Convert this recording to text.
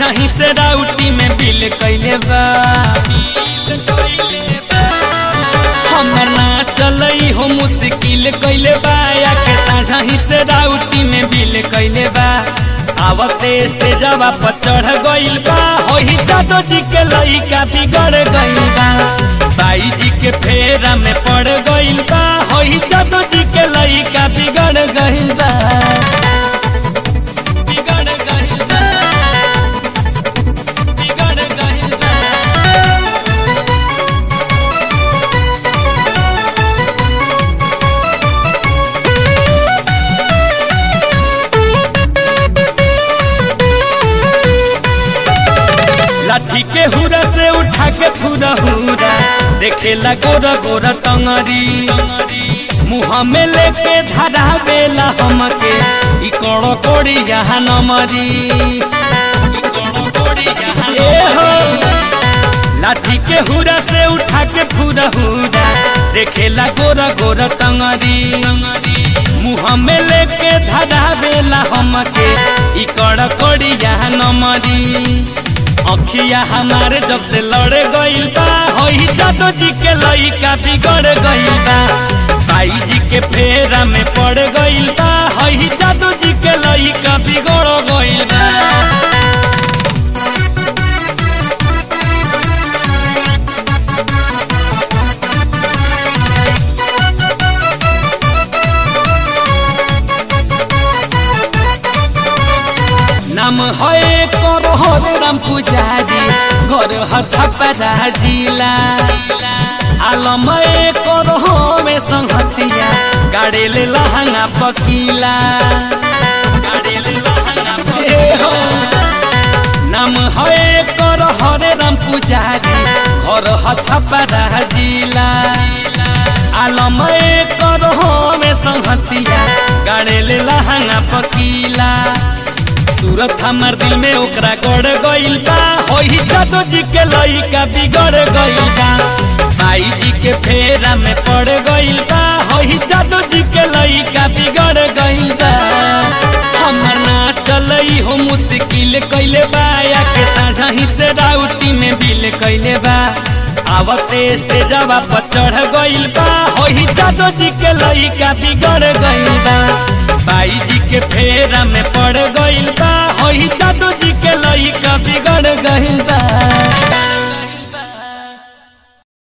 साझही से राउटी में बिल कैले बा हमर ना चलई हो मुश्किल कैले बा या के साझही से राउटी में बिल कैले बा आवते स्टेजवा पर चढ़ गइल बा होही जादो जी के लइका बिगड़ गइल बा बाई जी के फेरा में पड़ गइल बा होही जादो जी के लइका बिगड़ गइल बा बिगड़ गइल बा बिगड़ गइल बा लाठी के हुरा से उठा के फुरा हुरा देखेला गोरा गोरा टंगरी मुँह में लेके धरावेला हमके ई कड़ो कोड़ी यहाँ नमरी ए हो लाठी के हुरा से उठा के फुरा हुरा देखेला गोरा गोरा टंगरी मुँह में लेके धरावेला हमके ई कड़ो कोड़ी यहाँ नमरी अखिया हमारे जब से लड़े गइल बा होई जादो जी के लइका बिगड़ गइल बा भाई जी के फेरा में पड़ गइल बा होई जादो जी के लइका बिगड़ गइल बा नाम है करो हरे राम पुजारी घर ह छपरा जिला आलम करो हमें संहतिया गाड़े ले लहंगा पकीला ए हो। नाम है करो हरे राम पुजारी घर ह छपरा जिला आलम करो हमें संहतिया गाड़े ले लहंगा पकीला सूरत हमार दिल में ओकरा गड़ गइल बा होई जादो जी के लइका बिगड़ गइल बा भाई जी के फेरा में पड़ गइल बा होई जादो जी के लइका बिगड़ गइल बा हमर ना चलई हो मुश्किल कइले बा या के साझही से राउटी में बिल कइले बा आवते स्टेजवा पर चढ़ गइल बा होई जादो जी के लइका बिगड़ गइल बा बाई जी के फेरा में पड़ गइल बा होई जादू जी के लइका बिगड़ गइल बा